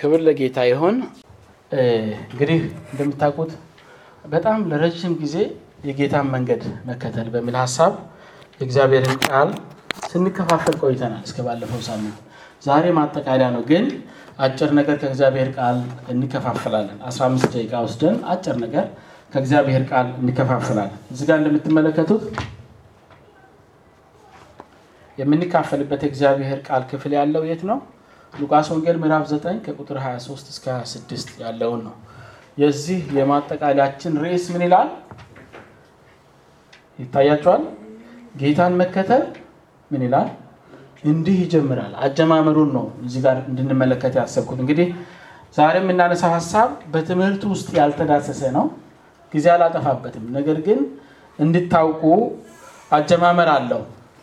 ክብር ለጌታ ይሆን። እንግዲህ እንደምታውቁት በጣም ለረጅም ጊዜ የጌታን መንገድ መከተል በሚል ሀሳብ የእግዚአብሔርን ቃል ስንከፋፈል ቆይተናል እስከ ባለፈው ሳምንት። ዛሬ ማጠቃለያ ነው፣ ግን አጭር ነገር ከእግዚአብሔር ቃል እንከፋፈላለን። 15 ደቂቃ ወስደን አጭር ነገር ከእግዚአብሔር ቃል እንከፋፈላለን። እዚህ ጋር እንደምትመለከቱት የምንካፈልበት የእግዚአብሔር ቃል ክፍል ያለው የት ነው? ሉቃስ ወንጌል ምዕራፍ 9 ከቁጥር 23 እስከ 26 ያለውን ነው። የዚህ የማጠቃለያችን ርዕስ ምን ይላል? ይታያቸዋል። ጌታን መከተል ምን ይላል? እንዲህ ይጀምራል። አጀማመሩን ነው እዚህ ጋር እንድንመለከት ያሰብኩት። እንግዲህ ዛሬ የምናነሳው ሀሳብ በትምህርት ውስጥ ያልተዳሰሰ ነው። ጊዜ አላጠፋበትም። ነገር ግን እንድታውቁ አጀማመር አለው።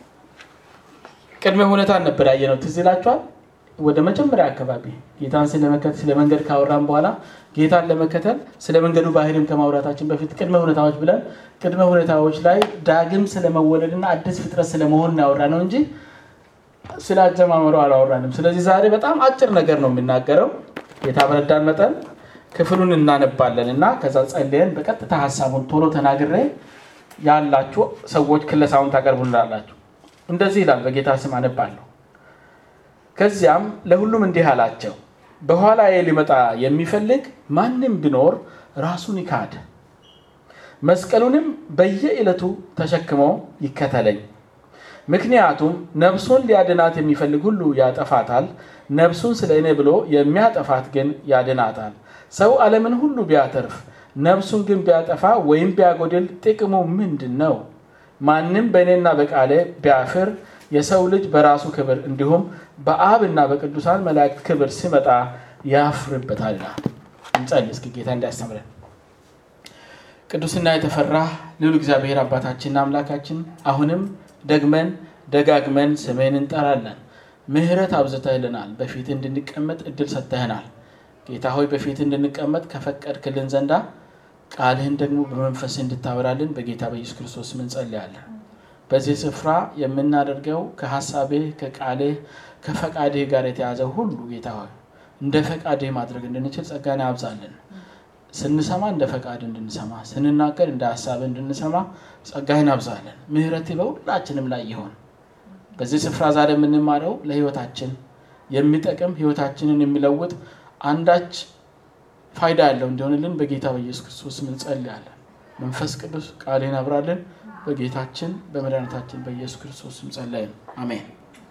ቅድመ ሁኔታ ነበር ያየነው። ትዝ ይላችኋል። ወደ መጀመሪያ አካባቢ ጌታን ስለመከተል ስለ መንገድ ካወራን በኋላ ጌታን ለመከተል ስለ መንገዱ ባህሪም ከማውራታችን በፊት ቅድመ ሁኔታዎች ብለን ቅድመ ሁኔታዎች ላይ ዳግም ስለመወለድና አዲስ ፍጥረት ስለመሆን ያወራ ነው እንጂ ስለ አጀማመሩ አላወራንም። ስለዚህ ዛሬ በጣም አጭር ነገር ነው የምናገረው። ጌታ በረዳን መጠን ክፍሉን እናነባለን እና ከዛ ጸልየን በቀጥታ ሀሳቡን ቶሎ ተናግሬ ያላችሁ ሰዎች ክለሳውን ታቀርቡላላችሁ። እንደዚህ ይላል። በጌታ ስም አነባለሁ። ከዚያም ለሁሉም እንዲህ አላቸው፣ በኋላዬ ሊመጣ የሚፈልግ ማንም ቢኖር ራሱን ይካድ፣ መስቀሉንም በየዕለቱ ተሸክሞ ይከተለኝ። ምክንያቱም ነፍሱን ሊያድናት የሚፈልግ ሁሉ ያጠፋታል፣ ነፍሱን ስለ እኔ ብሎ የሚያጠፋት ግን ያድናታል። ሰው ዓለምን ሁሉ ቢያተርፍ ነፍሱን ግን ቢያጠፋ ወይም ቢያጎድል ጥቅሙ ምንድን ነው? ማንም በእኔና በቃሌ ቢያፍር የሰው ልጅ በራሱ ክብር እንዲሁም በአብና በቅዱሳን መላእክት ክብር ሲመጣ ያፍርበታል ይላል። እንጸልይ እስኪ ጌታ እንዲያስተምረን። ቅዱስና የተፈራ ልዑል እግዚአብሔር አባታችንና አምላካችን አሁንም ደግመን ደጋግመን ስምህን እንጠራለን። ምሕረት አብዝተህልናል። በፊት እንድንቀመጥ እድል ሰጥተህናል። ጌታ ሆይ በፊት እንድንቀመጥ ከፈቀድክልን ዘንዳ ቃልህን ደግሞ በመንፈስ እንድታበራልን በጌታ በኢየሱስ ክርስቶስ ስም እንጸልያለን። በዚህ ስፍራ የምናደርገው ከሀሳብህ ከቃልህ ከፈቃድህ ጋር የተያዘ ሁሉ ጌታ ሆይ እንደ ፈቃድህ ማድረግ እንድንችል ጸጋን ያብዛልን። ስንሰማ እንደ ፈቃድ እንድንሰማ፣ ስንናገር እንደ ሀሳብህ እንድንሰማ ጸጋህን ያብዛልን። ምሕረትህ በሁላችንም ላይ ይሆን። በዚህ ስፍራ ዛሬ የምንማረው ለህይወታችን የሚጠቅም ህይወታችንን የሚለውጥ አንዳች ፋይዳ ያለው እንዲሆንልን በጌታ በኢየሱስ ክርስቶስ ስም እንጸልያለን። መንፈስ ቅዱስ ቃሌን አብራልን። በጌታችን በመድኃኒታችን በኢየሱስ ክርስቶስ ስም ጸለይን፣ አሜን።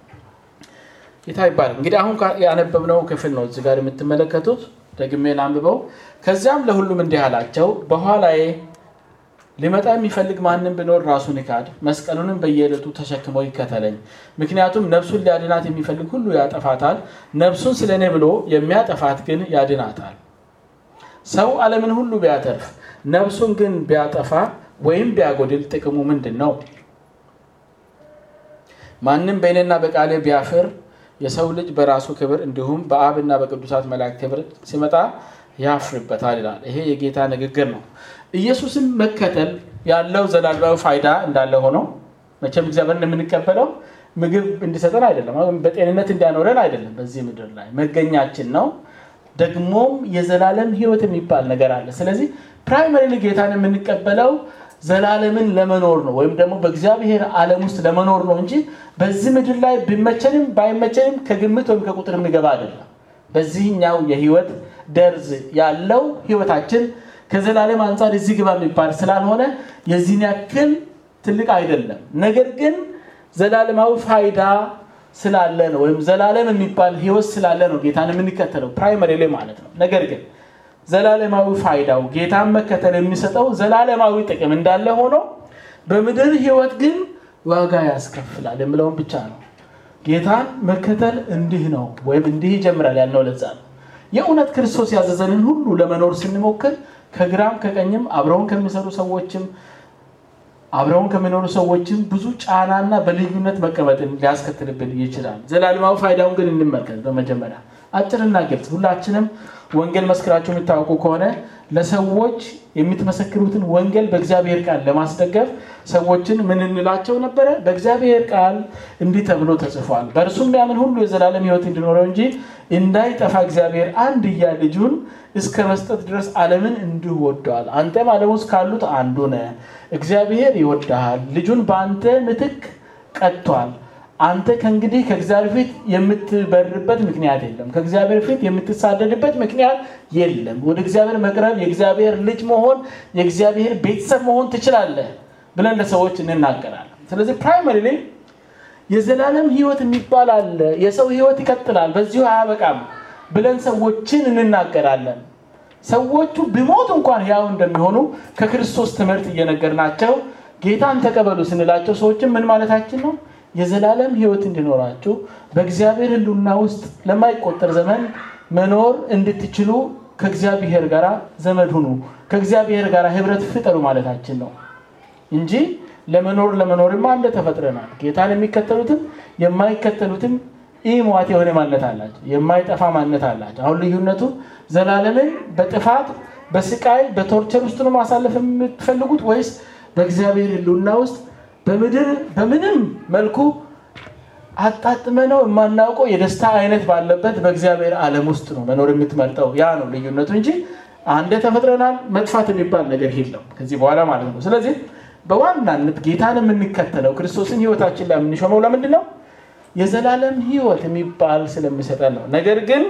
ጌታ ይባላል። እንግዲህ አሁን ያነበብነው ክፍል ነው እዚህ ጋር የምትመለከቱት። ደግሜ ላንብበው። ከዚያም ለሁሉም እንዲህ አላቸው፣ በኋላዬ ሊመጣ የሚፈልግ ማንም ቢኖር ራሱን ይካድ፣ መስቀሉንም በየዕለቱ ተሸክሞ ይከተለኝ። ምክንያቱም ነፍሱን ሊያድናት የሚፈልግ ሁሉ ያጠፋታል፣ ነፍሱን ስለ እኔ ብሎ የሚያጠፋት ግን ያድናታል። ሰው ዓለምን ሁሉ ቢያተርፍ ነፍሱን ግን ቢያጠፋ ወይም ቢያጎድል ጥቅሙ ምንድን ነው? ማንም በእኔና በቃሌ ቢያፍር የሰው ልጅ በራሱ ክብር እንዲሁም በአብና በቅዱሳት መላእክት ክብር ሲመጣ ያፍርበታል ይላል። ይሄ የጌታ ንግግር ነው። ኢየሱስን መከተል ያለው ዘላለማዊ ፋይዳ እንዳለ ሆኖ መቼም እግዚአብሔርን የምንቀበለው ምግብ እንዲሰጠን አይደለም፣ በጤንነት እንዲያኖረን አይደለም። በዚህ ምድር ላይ መገኛችን ነው። ደግሞም የዘላለም ሕይወት የሚባል ነገር አለ። ስለዚህ ፕራይመሪ ጌታን የምንቀበለው ዘላለምን ለመኖር ነው፣ ወይም ደግሞ በእግዚአብሔር ዓለም ውስጥ ለመኖር ነው እንጂ በዚህ ምድር ላይ ቢመቸንም ባይመቸንም ከግምት ወይም ከቁጥር የሚገባ አይደለም። በዚህኛው የህይወት ደርዝ ያለው ህይወታችን ከዘላለም አንጻር እዚህ ግባ የሚባል ስላልሆነ የዚህን ያክል ትልቅ አይደለም። ነገር ግን ዘላለማዊ ፋይዳ ስላለ ነው ወይም ዘላለም የሚባል ህይወት ስላለ ነው ጌታን የምንከተለው ፕራይመሪ ላይ ማለት ነው። ነገር ግን ዘላለማዊ ፋይዳው ጌታን መከተል የሚሰጠው ዘላለማዊ ጥቅም እንዳለ ሆኖ በምድር ህይወት ግን ዋጋ ያስከፍላል የምለውን ብቻ ነው። ጌታን መከተል እንዲህ ነው ወይም እንዲህ ይጀምራል ያልነው ለዛ ነው። የእውነት ክርስቶስ ያዘዘንን ሁሉ ለመኖር ስንሞክር ከግራም ከቀኝም አብረውን ከሚሰሩ ሰዎችም አብረውን ከሚኖሩ ሰዎችም ብዙ ጫናና በልዩነት መቀመጥን ሊያስከትልብን ይችላል። ዘላለማዊ ፋይዳውን ግን እንመልከት። በመጀመሪያ አጭርና ግልጽ፣ ሁላችንም ወንጌል መስክራችሁ የሚታወቁ ከሆነ ለሰዎች የምትመሰክሩትን ወንጌል በእግዚአብሔር ቃል ለማስደገፍ ሰዎችን ምን እንላቸው ነበረ? በእግዚአብሔር ቃል እንዲህ ተብሎ ተጽፏል፣ በእርሱም የሚያምን ሁሉ የዘላለም ሕይወት እንዲኖረው እንጂ እንዳይጠፋ እግዚአብሔር አንድያ ልጁን እስከ መስጠት ድረስ ዓለምን እንዲሁ ወደዋል። አንተም ዓለም ውስጥ ካሉት አንዱ ነህ። እግዚአብሔር ይወድሃል፣ ልጁን በአንተ ምትክ ቀጥቷል። አንተ ከእንግዲህ ከእግዚአብሔር ፊት የምትበርበት ምክንያት የለም። ከእግዚአብሔር ፊት የምትሳደድበት ምክንያት የለም። ወደ እግዚአብሔር መቅረብ፣ የእግዚአብሔር ልጅ መሆን፣ የእግዚአብሔር ቤተሰብ መሆን ትችላለህ ብለን ለሰዎች እንናገራለን። ስለዚህ ፕራይመሪ የዘላለም ሕይወት የሚባል አለ። የሰው ሕይወት ይቀጥላል፣ በዚሁ አያበቃም ብለን ሰዎችን እንናገራለን። ሰዎቹ ቢሞት እንኳን ሕያው እንደሚሆኑ ከክርስቶስ ትምህርት እየነገርናቸው ጌታን ተቀበሉ ስንላቸው ሰዎችን ምን ማለታችን ነው? የዘላለም ሕይወት እንዲኖራችሁ በእግዚአብሔር ሕልውና ውስጥ ለማይቆጠር ዘመን መኖር እንድትችሉ ከእግዚአብሔር ጋር ዘመድ ሁኑ፣ ከእግዚአብሔር ጋር ህብረት ፍጠሩ ማለታችን ነው እንጂ ለመኖር ለመኖርማ እንደ ተፈጥረናል። ጌታን የሚከተሉትም የማይከተሉትም ኢሟት የሆነ ማንነት አላቸው፣ የማይጠፋ ማንነት አላቸው። አሁን ልዩነቱ ዘላለምን በጥፋት በስቃይ በቶርቸር ውስጥ ነው ማሳለፍ የምትፈልጉት ወይስ በእግዚአብሔር ሕልውና ውስጥ በምድር በምንም መልኩ አጣጥመ ነው የማናውቀው የደስታ አይነት ባለበት በእግዚአብሔር ዓለም ውስጥ ነው መኖር የምትመርጠው። ያ ነው ልዩነቱ እንጂ አንደ ተፈጥረናል መጥፋት የሚባል ነገር የለም ከዚህ በኋላ ማለት ነው። ስለዚህ በዋናነት ጌታን የምንከተለው ክርስቶስን ህይወታችን ላይ የምንሾመው ለምንድን ነው? የዘላለም ህይወት የሚባል ስለሚሰጠን ነው። ነገር ግን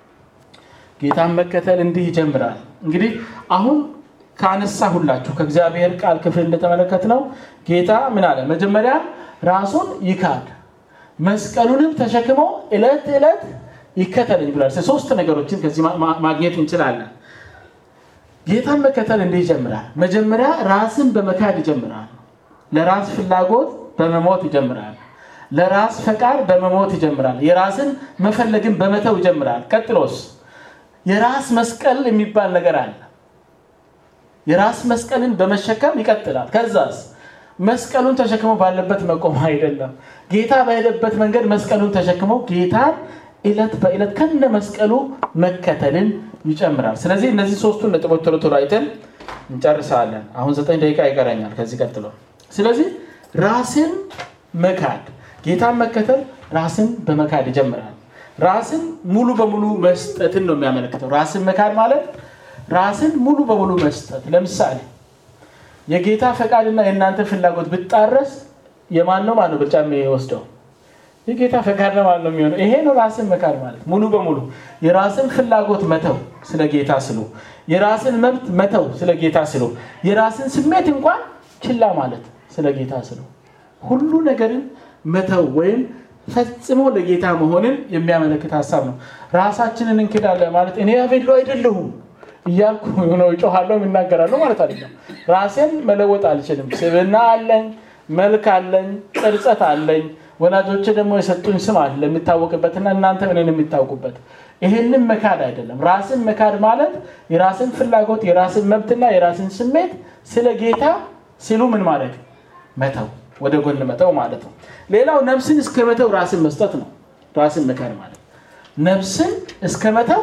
ጌታን መከተል እንዲህ ይጀምራል። እንግዲህ አሁን ካነሳ ሁላችሁ ከእግዚአብሔር ቃል ክፍል እንደተመለከት ነው ጌታ ምን አለ? መጀመሪያ ራሱን ይካድ መስቀሉንም ተሸክሞ ዕለት ዕለት ይከተለኝ ብሏል። ሶስት ነገሮችን ከዚህ ማግኘት እንችላለን። ጌታን መከተል እንዲህ ይጀምራል። መጀመሪያ ራስን በመካድ ይጀምራል። ለራስ ፍላጎት በመሞት ይጀምራል። ለራስ ፈቃድ በመሞት ይጀምራል። የራስን መፈለግን በመተው ይጀምራል። ቀጥሎስ የራስ መስቀል የሚባል ነገር አለ። የራስ መስቀልን በመሸከም ይቀጥላል። ከዛስ መስቀሉን ተሸክሞ ባለበት መቆም አይደለም። ጌታ በሄደበት መንገድ መስቀሉን ተሸክሞ ጌታን ዕለት በዕለት ከነ መስቀሉ መከተልን ይጨምራል። ስለዚህ እነዚህ ሶስቱን ነጥቦች ቶሎ ቶሎ አይተን እንጨርሳለን። አሁን ዘጠኝ ደቂቃ ይቀረኛል ከዚህ ቀጥሎ። ስለዚህ ራስን መካድ፣ ጌታን መከተል ራስን በመካድ ይጀምራል። ራስን ሙሉ በሙሉ መስጠትን ነው የሚያመለክተው። ራስን መካድ ማለት ራስን ሙሉ በሙሉ መስጠት። ለምሳሌ የጌታ ፈቃድና የእናንተ ፍላጎት ብጣረስ የማን ነው ማነው ብልጫ የሚወስደው? የጌታ ፈቃድ ነው ማለት ነው የሚሆነው። ይሄ ነው ራስን መካድ ማለት ሙሉ በሙሉ የራስን ፍላጎት መተው ስለ ጌታ ስሉ፣ የራስን መብት መተው ስለ ጌታ ስሉ፣ የራስን ስሜት እንኳን ችላ ማለት ስለ ጌታ ስሉ፣ ሁሉ ነገርን መተው ወይም ፈጽሞ ለጌታ መሆንን የሚያመለክት ሀሳብ ነው። ራሳችንን እንክዳለን ማለት እኔ አቤሎ አይደለሁም እያልኩ ነው እጮሃለሁ እናገራለሁ ማለት አይደለም። ራሴን መለወጥ አልችልም። ስብና አለኝ፣ መልክ አለኝ፣ ቅርጸት አለኝ። ወላጆች ደግሞ የሰጡኝ ስም አለ የሚታወቅበትና እናንተ እኔን የሚታውቁበት። ይሄንን መካድ አይደለም። ራስን መካድ ማለት የራስን ፍላጎት፣ የራስን መብትና የራስን ስሜት ስለ ጌታ ሲሉ ምን ማለት መተው፣ ወደ ጎን መተው ማለት ነው። ሌላው ነፍስን እስከ መተው ራስን መስጠት ነው። ራስን መካድ ማለት ነፍስን እስከ መተው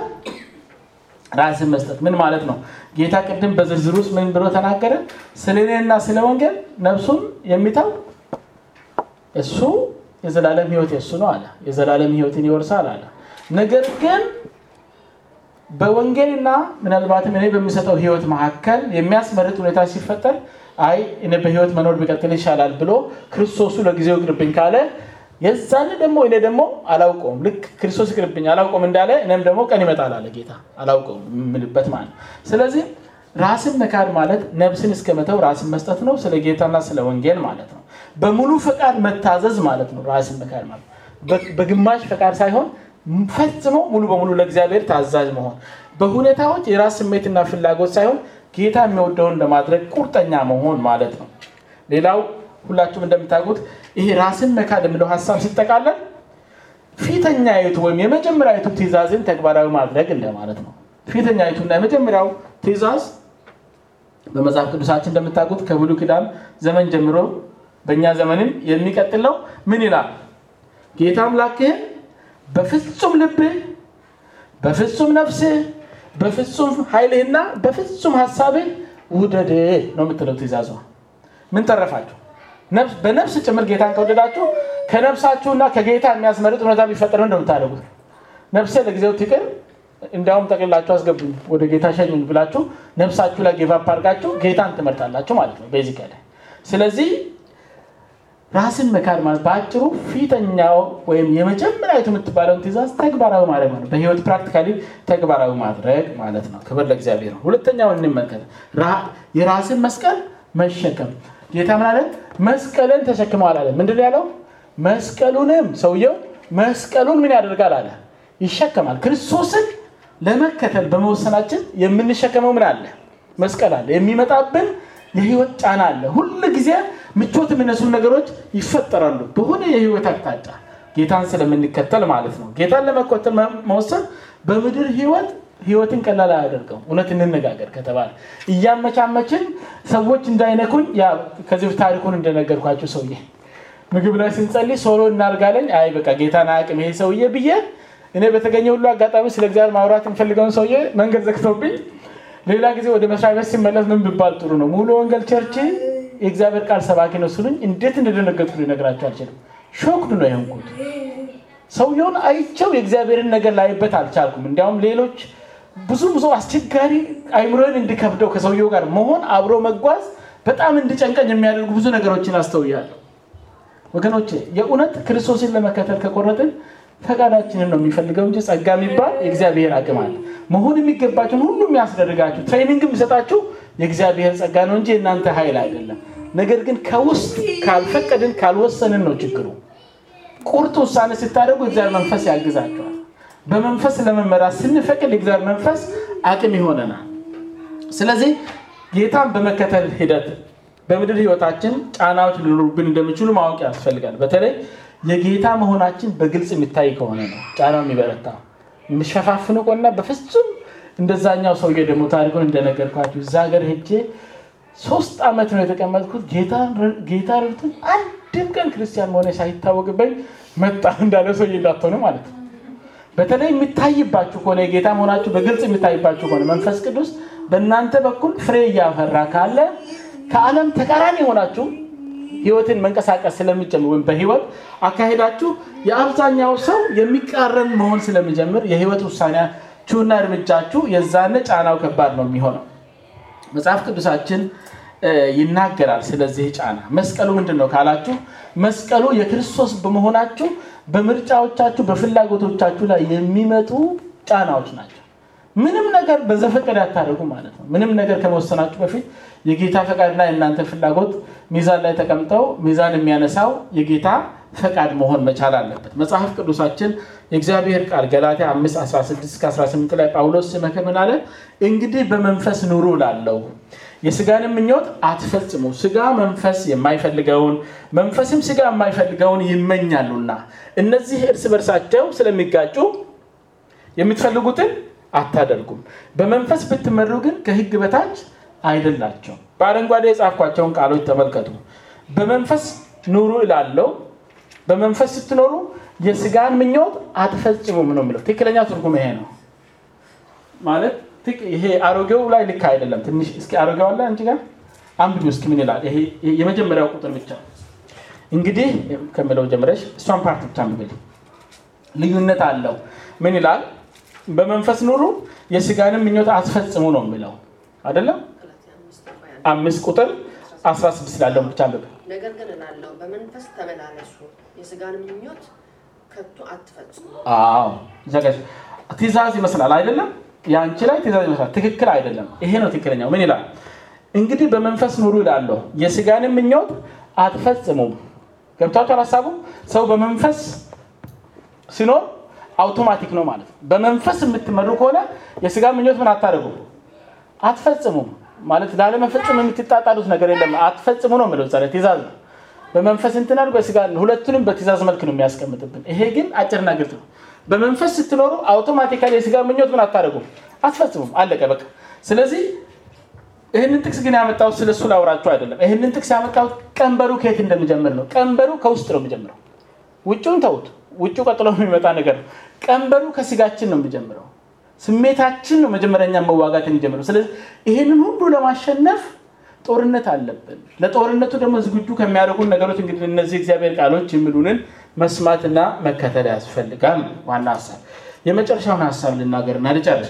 ራስን መስጠት ምን ማለት ነው? ጌታ ቅድም በዝርዝር ውስጥ ምን ብሎ ተናገረ? ስለ እኔና ስለ ወንጌል ነፍሱን የሚተው እሱ የዘላለም ሕይወት የእሱ ነው አለ። የዘላለም ሕይወትን ይወርሳል አለ። ነገር ግን በወንጌልና ምናልባትም እኔ በሚሰጠው ሕይወት መካከል የሚያስመርጥ ሁኔታ ሲፈጠር አይ እኔ በሕይወት መኖር ቢቀጥል ይሻላል ብሎ ክርስቶሱ ለጊዜው ይቅርብኝ ካለ የዛን ደግሞ እኔ ደግሞ አላውቀውም ልክ ክርስቶስ ይቅርብኝ አላውቀውም እንዳለ እኔም ደግሞ ቀን ይመጣል አለ ጌታ አላውቀውም የምልበት ማለት ስለዚህ ራስን መካድ ማለት ነፍስን እስከ መተው ራስን መስጠት ነው ስለ ጌታና ስለ ወንጌል ማለት ነው በሙሉ ፈቃድ መታዘዝ ማለት ነው ራስን መካድ ማለት በግማሽ ፈቃድ ሳይሆን ፈጽሞ ሙሉ በሙሉ ለእግዚአብሔር ታዛዥ መሆን በሁኔታዎች የራስ ስሜትና ፍላጎት ሳይሆን ጌታ የሚወደውን ለማድረግ ቁርጠኛ መሆን ማለት ነው ሌላው ሁላችሁም እንደምታውቁት ይሄ ራስን መካድ የሚለው ሀሳብ ሲጠቃለል ፊተኛይቱ ወይም የመጀመሪያዊቱ ትእዛዝን ተግባራዊ ማድረግ እንደማለት ነው ፊተኛይቱና የመጀመሪያው ትእዛዝ በመጽሐፍ ቅዱሳችን እንደምታውቁት ከብሉ ኪዳን ዘመን ጀምሮ በእኛ ዘመንም የሚቀጥለው ምን ይላል ጌታ አምላክህን በፍጹም ልብህ በፍጹም ነፍስህ በፍጹም ኃይልህና በፍጹም ሀሳብህ ውደድ ነው የምትለው ትእዛዟ። ምን ተረፋችሁ? በነፍስ ጭምር ጌታን ከወደዳችሁ ከነፍሳችሁና ከጌታ የሚያስመርጥ ሁኔታ ቢፈጠር እንደምታደርጉት ነፍሴ ለጊዜው ትቅር እንዲያውም ጠቅልላችሁ አስገቡኝ ወደ ጌታ ሸኙኝ ብላችሁ ነፍሳችሁ ላይ ጌቫፕ አድርጋችሁ ጌታን ትመርጣላችሁ ማለት ነው ቤዚክ ስለዚህ ራስን መካድ ማለት በአጭሩ ፊተኛው ወይም የመጀመሪያዊቱ የምትባለውን ትእዛዝ ተግባራዊ ማድረግ ነው በህይወት ፕራክቲካሊ ተግባራዊ ማድረግ ማለት ነው ክብር ለእግዚአብሔር ነው ሁለተኛውን እንመልከት የራስን መስቀል መሸከም ጌታ ምን አለ መስቀልን ተሸክመዋል አለ ምንድን ያለው መስቀሉንም ሰውየው መስቀሉን ምን ያደርጋል አለ ይሸከማል ክርስቶስን ለመከተል በመወሰናችን የምንሸከመው ምን አለ መስቀል አለ የሚመጣብን የህይወት ጫና አለ ሁል ጊዜ ምቾት የሚነሱ ነገሮች ይፈጠራሉ በሆነ የህይወት አቅጣጫ ጌታን ስለምንከተል ማለት ነው ጌታን ለመከተል መወሰን በምድር ህይወት ህይወትን ቀላል አያደርገው እውነት እንነጋገር ከተባለ እያመቻመችን ሰዎች እንዳይነኩኝ ከዚህ ታሪኩን እንደነገርኳቸው ሰውዬ ምግብ ላይ ስንጸልይ ሶሎ እናርጋለኝ አይ በቃ ጌታን አያቅም ይሄ ሰውዬ ብዬ እኔ በተገኘ ሁሉ አጋጣሚ ስለ እግዚአብሔር ማውራት የምፈልገውን ሰውዬ መንገድ ዘግተውብኝ ሌላ ጊዜ ወደ መስሪያ ቤት ሲመለስ ምን ብባል ጥሩ ነው ሙሉ ወንጌል ቸርች የእግዚአብሔር ቃል ሰባኪ ነው ስሉኝ እንዴት እንደደነገጥኩ ሊነግራቸው አልችልም ሾክድ ነው የሆንኩት ሰውየውን አይቸው የእግዚአብሔርን ነገር ላይበት አልቻልኩም እንዲያውም ሌሎች ብዙ ብዙ አስቸጋሪ አይምሮን እንዲከብደው ከሰውየው ጋር መሆን አብሮ መጓዝ በጣም እንዲጨንቀኝ የሚያደርጉ ብዙ ነገሮችን አስተውያለሁ ወገኖቼ የእውነት ክርስቶስን ለመከተል ከቆረጥን ፈቃዳችንን ነው የሚፈልገው እንጂ ጸጋ የሚባል የእግዚአብሔር አቅም አለ መሆን የሚገባችሁን ሁሉ የሚያስደርጋችሁ ትሬኒንግ የሚሰጣችሁ የእግዚአብሔር ጸጋ ነው እንጂ የእናንተ ኃይል አይደለም ነገር ግን ከውስጥ ካልፈቀድን ካልወሰንን ነው ችግሩ ቁርጥ ውሳኔ ስታደርጉ እግዚአብሔር መንፈስ ያግዛቸዋል በመንፈስ ለመመራት ስንፈቅድ የእግዚአብሔር መንፈስ አቅም ይሆነናል ስለዚህ ጌታን በመከተል ሂደት በምድር ህይወታችን ጫናዎች ሊኖሩብን እንደሚችሉ ማወቅ ያስፈልጋል በተለይ የጌታ መሆናችን በግልጽ የሚታይ ከሆነ ነው ጫናው የሚበረታ የሚሸፋፍኑ ቆና በፍጹም እንደዛኛው ሰውዬ ደግሞ ታሪኩን እንደነገርኳችሁ እዛ ሀገር ሄጄ ሶስት ዓመት ነው የተቀመጥኩት ጌታ ረድቶኝ አንድም ቀን ክርስቲያን መሆነ ሳይታወቅበኝ መጣ እንዳለ ሰውዬ እንዳትሆኑ ማለት ነው በተለይ የሚታይባችሁ ከሆነ የጌታ መሆናችሁ በግልጽ የሚታይባችሁ ከሆነ መንፈስ ቅዱስ በእናንተ በኩል ፍሬ እያፈራ ካለ ከዓለም ተቃራኒ የሆናችሁ ህይወትን መንቀሳቀስ ስለሚጀምር ወይም በህይወት አካሄዳችሁ የአብዛኛው ሰው የሚቃረን መሆን ስለሚጀምር የህይወት ውሳኔያችሁና እርምጃችሁ የዛነ ጫናው ከባድ ነው የሚሆነው መጽሐፍ ቅዱሳችን ይናገራል ስለዚህ ጫና መስቀሉ ምንድን ነው ካላችሁ መስቀሉ የክርስቶስ በመሆናችሁ በምርጫዎቻችሁ በፍላጎቶቻችሁ ላይ የሚመጡ ጫናዎች ናቸው ምንም ነገር በዘፈቀድ ያታደርጉ ማለት ነው ምንም ነገር ከመወሰናችሁ በፊት የጌታ ፈቃድና የእናንተ ፍላጎት ሚዛን ላይ ተቀምጠው ሚዛን የሚያነሳው የጌታ ፈቃድ መሆን መቻል አለበት መጽሐፍ ቅዱሳችን የእግዚአብሔር ቃል ገላትያ 516 ላይ ጳውሎስ ሲመክር ምን አለ እንግዲህ በመንፈስ ኑሩ ላለው የስጋንም ምኞት አትፈጽሙ ስጋ መንፈስ የማይፈልገውን መንፈስም ስጋ የማይፈልገውን ይመኛሉና እነዚህ እርስ በርሳቸው ስለሚጋጩ የምትፈልጉትን አታደርጉም በመንፈስ ብትመሩ ግን ከህግ በታች አይደላቸው በአረንጓዴ የጻፍኳቸውን ቃሎች ተመልከቱ በመንፈስ ኑሩ እላለው በመንፈስ ስትኖሩ የስጋን ምኞት አትፈጽሙም ነው የሚለው ትክክለኛ ትርጉም ይሄ ነው ማለት ይሄ አሮጌው ላይ ልክ አይደለም ትንሽ እስኪ አሮጌው አለ እንጂ ጋር አንብቢ እስኪ ምን ይላል ይሄ የመጀመሪያው ቁጥር ብቻ እንግዲህ ከምለው ጀምረሽ እሷን ፓርት ብቻ አንብብል ልዩነት አለው ምን ይላል በመንፈስ ኑሩ የስጋንም ምኞት አትፈጽሙ ነው የሚለው አይደለም አምስት ቁጥር 16 ላለው ብቻ አንብብ ነገር ግን እላለሁ በመንፈስ ተመላለሱ የስጋን ምኞት ከቶ አትፈጽሙ አዎ ትእዛዝ ይመስላል አይደለም የአንቺ ላይ ትእዛዝ ይመስላል ትክክል አይደለም ይሄ ነው ትክክለኛው ምን ይላል እንግዲህ በመንፈስ ኑሩ ይላለሁ የስጋንም ምኞት አትፈጽሙም ገብቷቸኋል ሀሳቡ ሰው በመንፈስ ሲኖር አውቶማቲክ ነው ማለት ነው በመንፈስ የምትመሩ ከሆነ የስጋ ምኞት ምን አታደርጉ አትፈጽሙም ማለት ላለመፈጸም የምትጣጣሉት ነገር የለም አትፈጽሙ ነው የሚለው ዛሬ ትእዛዝ ነው በመንፈስ እንትናል በስጋ ሁለቱንም በትእዛዝ መልክ ነው የሚያስቀምጥብን ይሄ ግን አጭርና ግልጽ ነው በመንፈስ ስትኖሩ አውቶማቲካሊ የስጋ ምኞት ምን አታደርጉም አትፈጽሙም አለቀ በቃ ስለዚህ ይህንን ጥቅስ ግን ያመጣሁት ስለሱ ላውራችሁ አይደለም ይህንን ጥቅስ ያመጣሁት ቀንበሩ ከየት እንደሚጀምር ነው ቀንበሩ ከውስጥ ነው የሚጀምረው ውጭውን ተውት ውጭ ቀጥሎ የሚመጣ ነገር ነው ቀንበሩ ከስጋችን ነው የሚጀምረው ስሜታችን ነው መጀመሪያኛ መዋጋት የሚጀምረው። ስለዚህ ይህንን ሁሉ ለማሸነፍ ጦርነት አለብን። ለጦርነቱ ደግሞ ዝግጁ ከሚያደርጉን ነገሮች እንግዲህ እነዚህ እግዚአብሔር ቃሎች የሚሉንን መስማትና መከተል ያስፈልጋል። ዋና ሀሳብ የመጨረሻውን ሀሳብ ልናገርና ልጨርስ።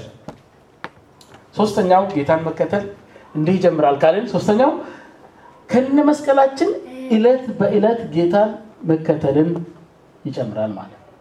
ሶስተኛው ጌታን መከተል እንዲህ ይጀምራል ካልን ሶስተኛው ከነ መስቀላችን እለት በእለት ጌታን መከተልን ይጨምራል ማለት ነው።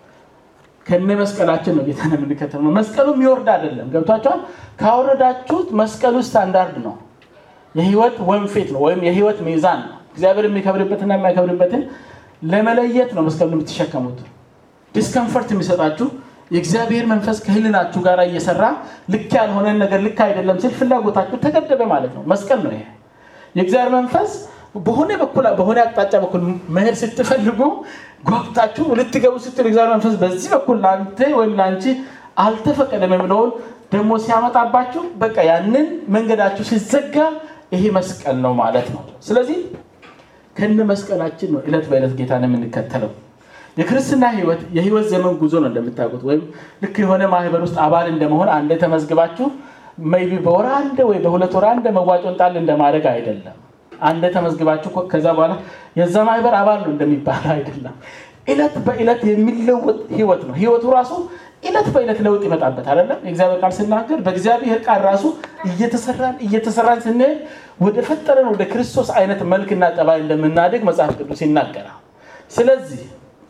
ከነ መስቀላችን ነው ጌታን የምንከተል ነው። መስቀሉ የሚወርድ አይደለም። ገብቷቸዋል። ካወረዳችሁት መስቀሉ ስታንዳርድ ነው። የህይወት ወንፌት ነው ወይም የህይወት ሚዛን ነው። እግዚአብሔር የሚከብርበትና የማይከብርበትን ለመለየት ነው መስቀሉ የምትሸከሙት። ዲስከምፈርት የሚሰጣችሁ የእግዚአብሔር መንፈስ ከህልናችሁ ጋር እየሰራ ልክ ያልሆነን ነገር ልክ አይደለም ሲል ፍላጎታችሁ ተገደበ ማለት ነው። መስቀል ነው ይሄ። የእግዚአብሔር መንፈስ በሆነ በኩል በሆነ አቅጣጫ በኩል መሄድ ስትፈልጉ ጓጉታችሁ ልትገቡ ስትል እግዚአብሔር መንፈስ በዚህ በኩል ለአንተ ወይም ለአንቺ አልተፈቀደም የሚለውን ደግሞ ሲያመጣባችሁ በቃ ያንን መንገዳችሁ ሲዘጋ ይሄ መስቀል ነው ማለት ነው። ስለዚህ ከነ መስቀላችን ነው እለት በዕለት ጌታን የምንከተለው። የክርስትና ህይወት የህይወት ዘመን ጉዞ ነው እንደምታውቁት። ወይም ልክ የሆነ ማህበር ውስጥ አባል እንደመሆን አንደ ተመዝግባችሁ ሜይ ቢ በወር አንደ ወይ በሁለት ወር አንደ መዋጮን ጣል እንደማድረግ አይደለም። አንደ ተመዝግባችሁ ከዛ በኋላ የዛ ማህበር አባል ነው እንደሚባል አይደለም። እለት በእለት የሚለወጥ ህይወት ነው። ህይወቱ ራሱ እለት በእለት ለውጥ ይመጣበት አይደለም። የእግዚአብሔር ቃል ስናገር በእግዚአብሔር ቃል ራሱ እየተሰራን እየተሰራን ስንሄድ ወደ ፈጠረን ወደ ክርስቶስ አይነት መልክና ጠባይ እንደምናድግ መጽሐፍ ቅዱስ ይናገራል። ስለዚህ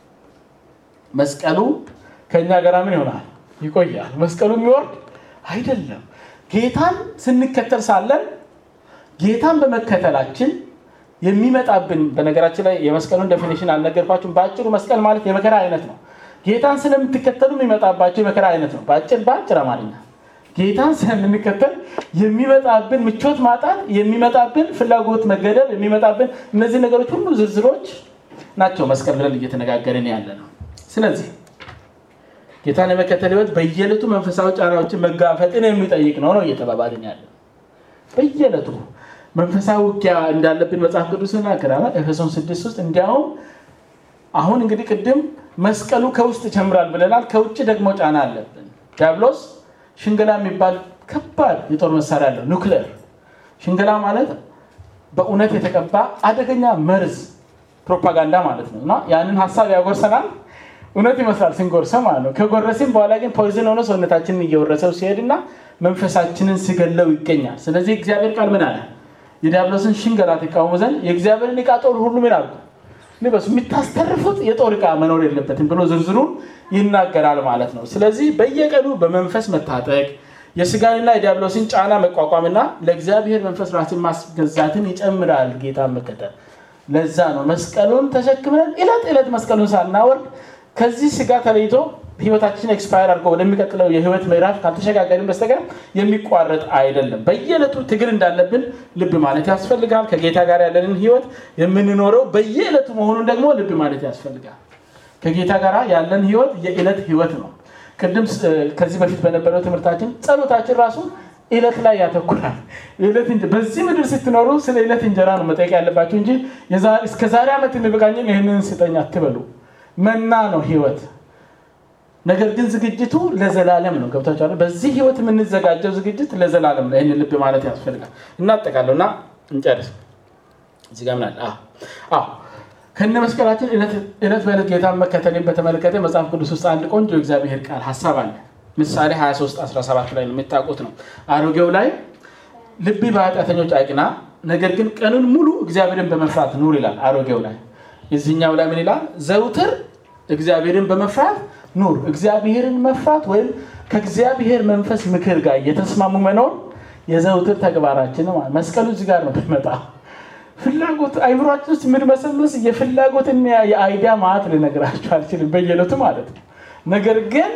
መስቀሉ ከእኛ ጋር ምን ይሆናል? ይቆያል። መስቀሉ የሚወርድ አይደለም። ጌታን ስንከተል ሳለን ጌታን በመከተላችን የሚመጣብን በነገራችን ላይ የመስቀሉን ዴፊኒሽን አልነገርኳችሁም። በአጭሩ መስቀል ማለት የመከራ አይነት ነው። ጌታን ስለምትከተሉ የሚመጣባቸው የመከራ አይነት ነው። በአጭር በአጭር አማርኛ ጌታን ስለምንከተል የሚመጣብን ምቾት ማጣት፣ የሚመጣብን ፍላጎት መገደብ፣ የሚመጣብን እነዚህ ነገሮች ሁሉ ዝርዝሮች ናቸው መስቀል ብለን እየተነጋገርን ያለ ነው። ስለዚህ ጌታን የመከተል ህይወት በየዕለቱ መንፈሳዊ ጫናዎችን መጋፈጥን የሚጠይቅ ነው ነው እየተባባልን ያለ በየዕለቱ መንፈሳዊ ውጊያ እንዳለብን መጽሐፍ ቅዱስ ይናገራል። ኤፌሶን ስድስት ውስጥ እንዲያውም አሁን እንግዲህ ቅድም መስቀሉ ከውስጥ ይጨምራል ብለናል። ከውጭ ደግሞ ጫና አለብን። ዲያብሎስ ሽንገላ የሚባል ከባድ የጦር መሳሪያ አለው። ኑክሌር ሽንገላ ማለት በእውነት የተቀባ አደገኛ መርዝ ፕሮፓጋንዳ ማለት ነው እና ያንን ሀሳብ ያጎርሰናል። እውነት ይመስላል ስንጎርሰው ማለት ነው። ከጎረስም በኋላ ግን ፖይዝን ሆነ ሰውነታችንን እየወረሰው ሲሄድና መንፈሳችንን ሲገለው ይገኛል። ስለዚህ እግዚአብሔር ቃል ምን አለ? የዲያብሎስን ሽንገላ ትቃወሙ ዘንድ የእግዚአብሔርን ዕቃ ጦር ሁሉ ምን አሉ ልበሱ፣ የሚታስተርፉት የጦር ዕቃ መኖር የለበትም ብሎ ዝርዝሩን ይናገራል ማለት ነው። ስለዚህ በየቀኑ በመንፈስ መታጠቅ የስጋንና የዲያብሎስን ጫና መቋቋምና ለእግዚአብሔር መንፈስ ራስን ማስገዛትን ይጨምራል። ጌታ መከተል ለዛ ነው መስቀሉን ተሸክመን ዕለት ዕለት መስቀሉን ሳናወርድ ከዚህ ስጋ ተለይቶ ህይወታችን ኤክስፓየር አድርጎ ወደሚቀጥለው የህይወት ምዕራፍ ካልተሸጋገርን በስተቀር የሚቋረጥ አይደለም። በየዕለቱ ትግል እንዳለብን ልብ ማለት ያስፈልጋል። ከጌታ ጋር ያለንን ህይወት የምንኖረው በየዕለቱ መሆኑን ደግሞ ልብ ማለት ያስፈልጋል። ከጌታ ጋር ያለን ህይወት የዕለት ህይወት ነው። ቅድም ከዚህ በፊት በነበረው ትምህርታችን ጸሎታችን ራሱ ዕለት ላይ ያተኩራል። በዚህ ምድር ስትኖሩ ስለ ዕለት እንጀራ ነው መጠየቅ ያለባቸው እንጂ እስከ ዛሬ ዓመት የሚበቃኝን ይህንን ስጠኝ አትበሉ። መና ነው ህይወት ነገር ግን ዝግጅቱ ለዘላለም ነው። ገብታችኋል? በዚህ ህይወት የምንዘጋጀው ዝግጅት ለዘላለም ነው። ይህን ልብ ማለት ያስፈልጋል። እናጠቃለሁ እና እንጨርስ። እዚህ ጋር ምን አለ? አዎ ከነ መስቀላችን ዕለት በዕለት ጌታን መከተልን በተመለከተ መጽሐፍ ቅዱስ ውስጥ አንድ ቆንጆ የእግዚአብሔር ቃል ሀሳብ አለ። ምሳሌ 23 17 ላይ ነው የምታውቁት ነው። አሮጌው ላይ ልብ በኃጢአተኞች አይቅና፣ ነገር ግን ቀኑን ሙሉ እግዚአብሔርን በመፍራት ኑር ይላል። አሮጌው ላይ የዚህኛው ላይ ምን ይላል? ዘውትር እግዚአብሔርን በመፍራት ኑር። እግዚአብሔርን መፍራት ወይም ከእግዚአብሔር መንፈስ ምክር ጋር እየተስማሙ መኖር የዘውትር ተግባራችን ነው። መስቀሉ እዚህ ጋር ነው የሚመጣ ፍላጎት አይምሯችን ውስጥ የምንመሰመስ የፍላጎትና የአይዲያ ማዕት ልነግራችሁ አልችልም፣ በየዕለቱ ማለት ነው። ነገር ግን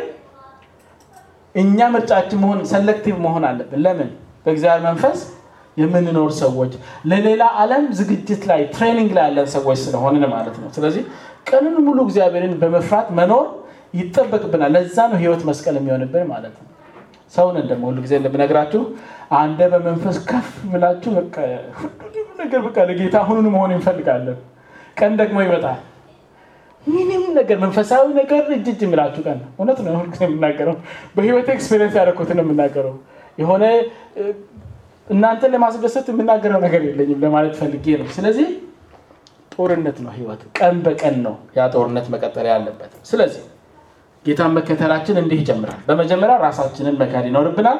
እኛ ምርጫችን መሆን ሰሌክቲቭ መሆን አለብን። ለምን? በእግዚአብሔር መንፈስ የምንኖር ሰዎች ለሌላ ዓለም ዝግጅት ላይ ትሬኒንግ ላይ ያለን ሰዎች ስለሆንን ማለት ነው። ስለዚህ ቀንን ሙሉ እግዚአብሔርን በመፍራት መኖር ይጠበቅብናል። ለዛ ነው ህይወት መስቀል የሚሆንብን ማለት ነው። ሰውንን ደግሞ ሁሉ ጊዜ እንደምነግራችሁ አንደ በመንፈስ ከፍ ብላችሁ ነገር በቃ ለጌታ አሁኑን መሆን እንፈልጋለን። ቀን ደግሞ ይመጣል። ምንም ነገር መንፈሳዊ ነገር እጅ እጅ የሚላችሁ ቀን ነው። እውነት ነው ሁልጊዜ የምናገረው በህይወት ኤክስፔሪንስ ያደረኩትን ነው የምናገረው። የሆነ እናንተን ለማስደሰት የምናገረው ነገር የለኝም ለማለት ፈልጌ ነው። ስለዚህ ጦርነት ነው ህይወት፣ ቀን በቀን ነው ያ ጦርነት መቀጠል ያለበት። ስለዚህ ጌታን መከተላችን እንዲህ ይጀምራል። በመጀመሪያ ራሳችንን መካድ ይኖርብናል።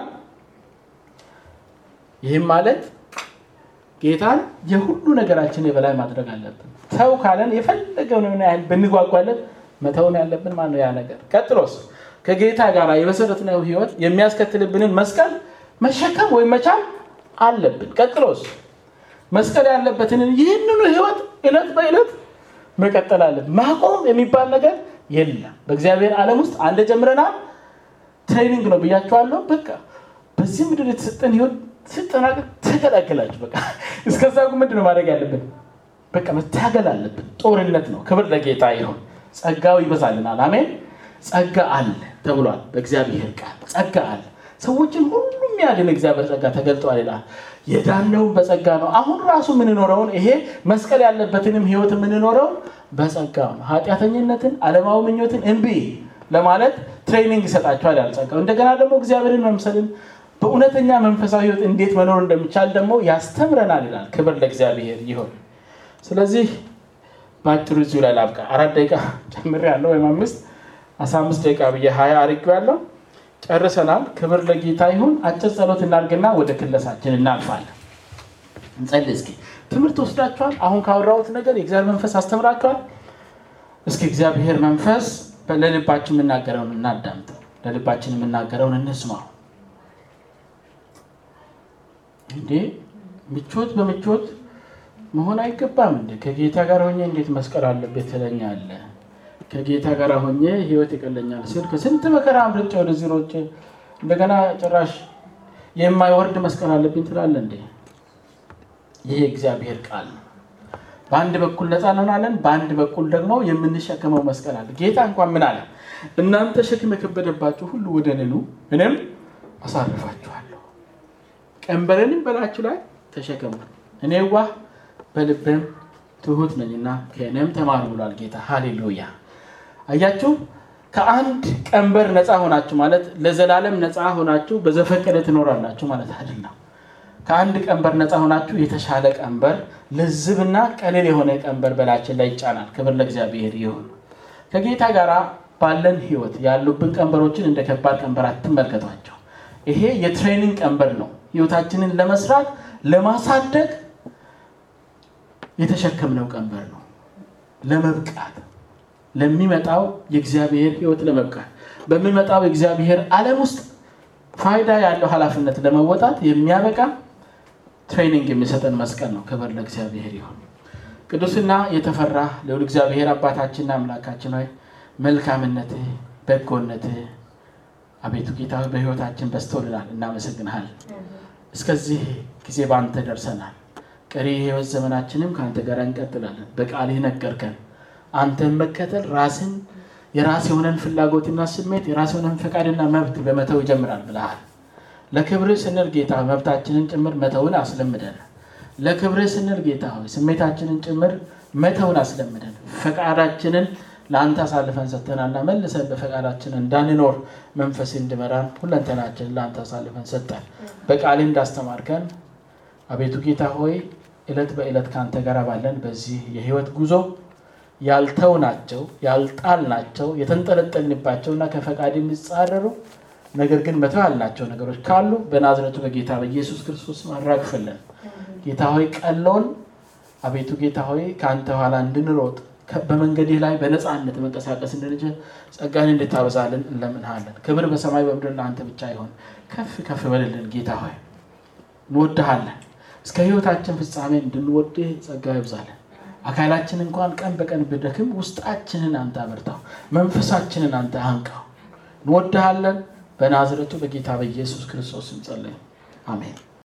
ይህም ማለት ጌታን የሁሉ ነገራችን የበላይ ማድረግ አለብን። ተው ካለን የፈለገውን ያህል ብንጓጓለን መተውን ያለብን ማን ነው ያ ነገር። ቀጥሎስ ከጌታ ጋር የመሰረትነው ህይወት የሚያስከትልብንን መስቀል መሸከም ወይም መቻል አለብን። ቀጥሎስ መስቀል ያለበትን ይህንኑ ህይወት እለት በእለት መቀጠል አለብን። ማቆም የሚባል ነገር የለም። በእግዚአብሔር ዓለም ውስጥ አንድ ጀምረናል። ትሬኒንግ ነው ብያቸዋለሁ። በቃ በዚህ ምድር የተሰጠን ህይወት ስጠናቀቅ ተገላገላችሁ። በቃ እስከዛ ምንድን ነው ማድረግ ያለብን? በቃ መታገል አለብን። ጦርነት ነው። ክብር ለጌታ ይሁን። ጸጋው ይበዛልናል። አሜን። ጸጋ አለ ተብሏል በእግዚአብሔር ቃል። ጸጋ አለ። ሰዎችን ሁሉ የሚያድን እግዚአብሔር ጸጋ ተገልጧል ይላል። የዳነውን በጸጋ ነው። አሁን ራሱ የምንኖረውን ይሄ መስቀል ያለበትንም ህይወት የምንኖረው በጸጋ ነው። ኃጢአተኝነትን፣ ዓለማዊ ምኞትን እምቢ ለማለት ትሬኒንግ ይሰጣቸዋል ያል ጸጋው። እንደገና ደግሞ እግዚአብሔርን መምሰልን በእውነተኛ መንፈሳዊ ህይወት እንዴት መኖር እንደሚቻል ደግሞ ያስተምረናል ይላል። ክብር ለእግዚአብሔር ይሁን። ስለዚህ በአጭሩ እዚሁ ላይ ላብቃ። አራት ደቂቃ ጨምሬያለሁ ወይም አምስት አስራ አምስት ደቂቃ ብዬ ሀያ አድርጌዋለሁ። ጨርሰናል። ክብር ለጌታ ይሁን። አጭር ጸሎት እናድርግና ወደ ክለሳችን እናልፋለን። እንጸልይ እስኪ። ትምህርት ወስዳችኋል። አሁን ካወራሁት ነገር የእግዚአብሔር መንፈስ አስተምራችኋል። እስኪ እግዚአብሔር መንፈስ ለልባችን የምናገረውን እናዳምጠው። ለልባችን የምናገረውን እንስማው። እንዴ ምቾት በምቾት መሆን አይገባም። እንደ ከጌታ ጋር ሆኜ እንዴት መስቀል አለበት ትለኛለህ? ከጌታ ጋር ሆኜ ህይወት ይቀለኛል ስል ከስንት መከራ አምልጬ ወደዚህ ሮጬ እንደገና ጭራሽ የማይወርድ መስቀል አለብኝ ትላለህ እንዴ? ይህ እግዚአብሔር ቃል ነው። በአንድ በኩል ነፃ እንሆናለን፣ በአንድ በኩል ደግሞ የምንሸከመው መስቀል አለ። ጌታ እንኳን ምን አለ? እናንተ ሸክም የከበደባችሁ ሁሉ ወደ እኔ ኑ እኔም አሳርፋችኋለሁ። ቀንበረንም በላችሁ ላይ ተሸከሙ፣ እኔ ዋህ በልቤም ትሁት ነኝና ከእኔም ተማሩ ብሏል ጌታ። ሃሌሉያ! አያችሁ፣ ከአንድ ቀንበር ነፃ ሆናችሁ ማለት ለዘላለም ነፃ ሆናችሁ በዘፈቀደ ትኖራላችሁ ማለት አይደለም። ከአንድ ቀንበር ነፃ ሆናችሁ የተሻለ ቀንበር፣ ልዝብና ቀሊል የሆነ ቀንበር በላችን ላይ ይጫናል። ክብር ለእግዚአብሔር ይሁን። ከጌታ ጋር ባለን ህይወት ያሉብን ቀንበሮችን እንደ ከባድ ቀንበር አትመልከቷቸው። ይሄ የትሬኒንግ ቀንበር ነው። ህይወታችንን ለመስራት ለማሳደግ የተሸከምነው ቀንበር ነው። ለመብቃት ለሚመጣው የእግዚአብሔር ህይወት ለመብቃት በሚመጣው የእግዚአብሔር ዓለም ውስጥ ፋይዳ ያለው ኃላፊነት ለመወጣት የሚያበቃ ትሬኒንግ የሚሰጠን መስቀል ነው። ክብር ለእግዚአብሔር ይሁን። ቅዱስና የተፈራ ልዑል እግዚአብሔር አባታችንና አምላካችን ሆይ መልካምነትህ፣ በጎነትህ አቤቱ ጌታ ሆይ በህይወታችን በዝቶልናል። እናመሰግንሃል። እስከዚህ ጊዜ በአንተ ደርሰናል። ቀሪ የህይወት ዘመናችንም ከአንተ ጋር እንቀጥላለን። በቃልህ ነገርከን። አንተን መከተል ራስን የራስ የሆነን ፍላጎትና ስሜት የራስ የሆነን ፈቃድና መብት በመተው ይጀምራል ብለሃል። ለክብርህ ስንል ጌታ መብታችንን ጭምር መተውን አስለምደን። ለክብርህ ስንል ጌታ ሆይ ስሜታችንን ጭምር መተውን አስለምደን። ፈቃዳችንን ለአንተ አሳልፈን ሰጥተናልና መልሰን በፈቃዳችን እንዳንኖር መንፈስ እንድመራን ሁለንተናችንን ለአንተ አሳልፈን ሰጠን። በቃልህ እንዳስተማርከን አቤቱ ጌታ ሆይ ዕለት በዕለት ከአንተ ጋር ባለን በዚህ የህይወት ጉዞ ያልተውናቸው ያልጣልናቸው የተንጠለጠልንባቸውና ከፈቃድ የሚጻረሩ ነገር ግን መተው ያልናቸው ነገሮች ካሉ በናዝረቱ በጌታ በኢየሱስ ክርስቶስ አራግፍልን። ጌታ ሆይ ቀለውን አቤቱ ጌታ ሆይ ከአንተ ኋላ እንድንሮጥ በመንገድህ ላይ በነፃነት መንቀሳቀስ እንድንችል ጸጋን እንድታበዛልን እንለምንሃለን። ክብር በሰማይ በምድር ለአንተ ብቻ ይሆን። ከፍ ከፍ በልልን ጌታ ሆይ እንወድሃለን። እስከ ህይወታችን ፍጻሜ እንድንወድህ ጸጋ ይብዛለን። አካላችን እንኳን ቀን በቀን ብደክም ውስጣችንን አንተ አበርታው፣ መንፈሳችንን አንተ አንቃው። እንወድሃለን። በናዝረቱ በጌታ በኢየሱስ ክርስቶስ እንጸለይ፣ አሜን።